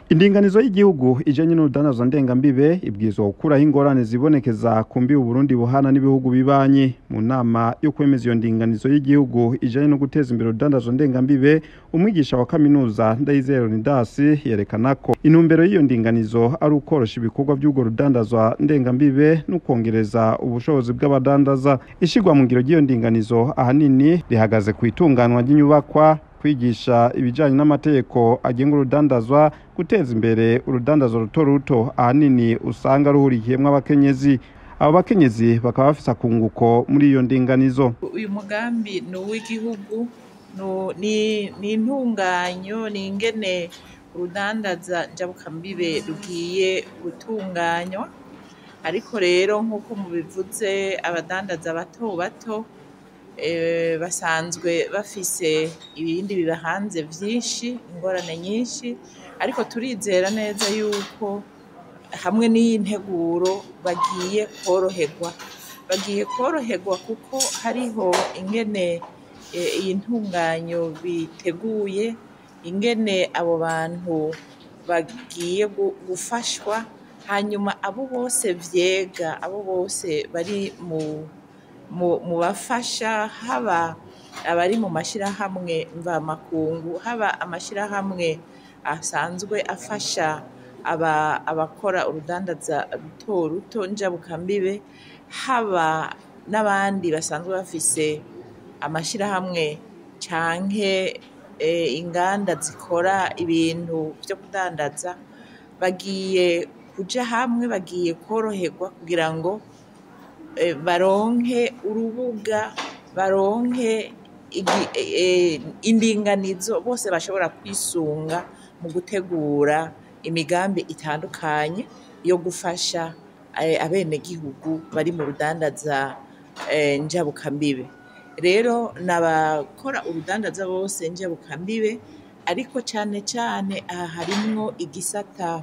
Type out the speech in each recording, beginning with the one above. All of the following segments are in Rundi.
indinganizo y'igihugu ijanye n'urudandazwa ndengambibe ibwirizwa gukuraho ingorane zibonekeza ku mbibe uburundi buhana n'ibihugu bibanyi mu nama yo kwemeza iyo ndinganizo y'igihugu ijanye no guteza imbere urudandazwa ndengambibe umwigisha wa kaminuza ndayizeye leonidas yerekana ko intumbero y'iyo ndinganizo ari ukorosha ibikorwa by'urwo rudandazwa ndengambibe no kongereza ubushobozi bw'abadandaza ishirwa mu ngiro ry'iyo ndinganizo ahanini rihagaze ku itunganwa ry'inyubakwa kwigisha ibijanye n'amategeko agenga urudandazwa guteza imbere urudandazwa ruto ruto ahanini usanga ruhurikiyemwo abakenyezi abo bakenyezi bakaba bafise akunguko muri iyo ndinganizo uyu mugambi ni uw'igihugu nu- ni ni intunganyo ni ingene urudandaza njabukambibe rugiye gutunganywa ariko rero nk'uko mubivuze abadandaza bato bato eh, basanzwe bafise ibindi bibahanze vyinshi ingorane nyinshi ariko turizera neza yuko hamwe n'iyi nteguro bagiye kworoherwa bagiye kworoherwa kuko hariho ingene eh, iyi ntunganyo biteguye ingene abo bantu bagiye gu- gufashwa hanyuma abo bose vyega abo bose bari mu mu mu bafasha haba abari mu mashirahamwe mvamakungu haba amashirahamwe asanzwe afasha aba abakora urudandaza ruto ruto njabukambibe haba n'abandi basanzwe bafise amashirahamwe canke eh, inganda zikora ibintu vyo kudandaza bagiye kuja hamwe bagiye kworoherwa kugira ngo eh, baronke urubuga baronke igi- eh, indinganizo bose bashobora kwisunga mu gutegura imigambi itandukanye yo gufasha eh, abenegihugu bari mu rudandaza eh, njabukambibe rero n'abakora urudandaza bose njabukambibe ariko cane cane aha harimwo igisata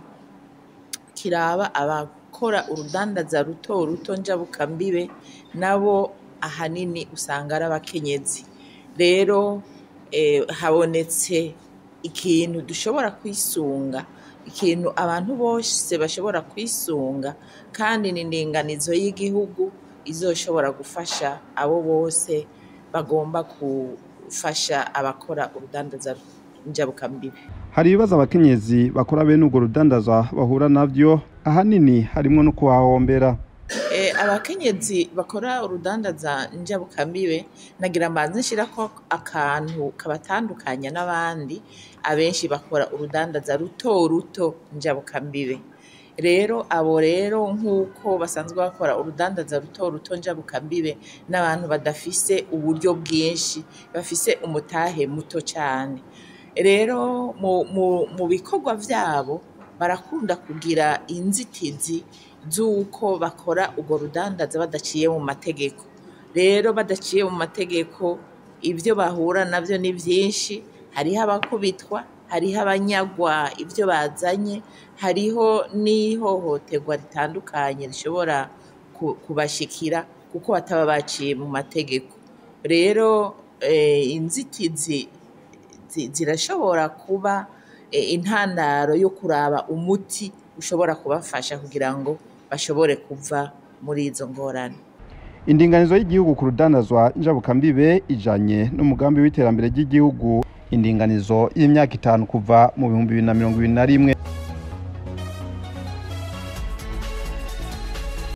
kiraba abakora urudandaza ruto ruto njabukambibe nabo ahanini usanga ari abakenyezi rero eh, habonetse ikintu dushobora kwisunga ikintu abantu bose bashobora kwisunga kandi ni indinganizo y'igihugu izoshobora gufasha abo bose bagomba gufasha abakora urudandaza njabukambibe hari ibibazo abakenyezi bakora bene urwo rudandazwa bahura navyo ahanini harimwo no kuhahombera Eh, abakenyezi bakora urudandaza njabukambibe nagira mbanze nshirako akantu kabatandukanya n'abandi abenshi bakora urudandaza ruto ruto njabukambibe rero abo rero nk'uko basanzwe bakora urudandaza ruto ruto njabukambibe n'abantu badafise uburyo bwinshi bafise umutahe muto cane rero mu, mu, mu bikorwa vyabo barakunda kugira inzitizi z'uko bakora urwo rudandaza badaciye mu mategeko rero badaciye mu mategeko ibyo bahura navyo ni vyinshi hariho abakubitwa hariho abanyagwa ibyo bazanye hariho n'ihohoterwa ritandukanye rishobora ku- kubashikira kuko bataba baciye mu mategeko rero eh, inzitizi zi- zirashobora kuba eh, intandaro yo kuraba umuti ushobora kubafasha kugira ngo bashobore kuva muri izo ngorane indinganizo y'igihugu ku rudandazwa njabukambibe ijanye n'umugambi w'iterambere ry'igihugu indinganizo y'imyaka itanu kuva mu bihumbi bibiri na mirongo ibiri na rimwe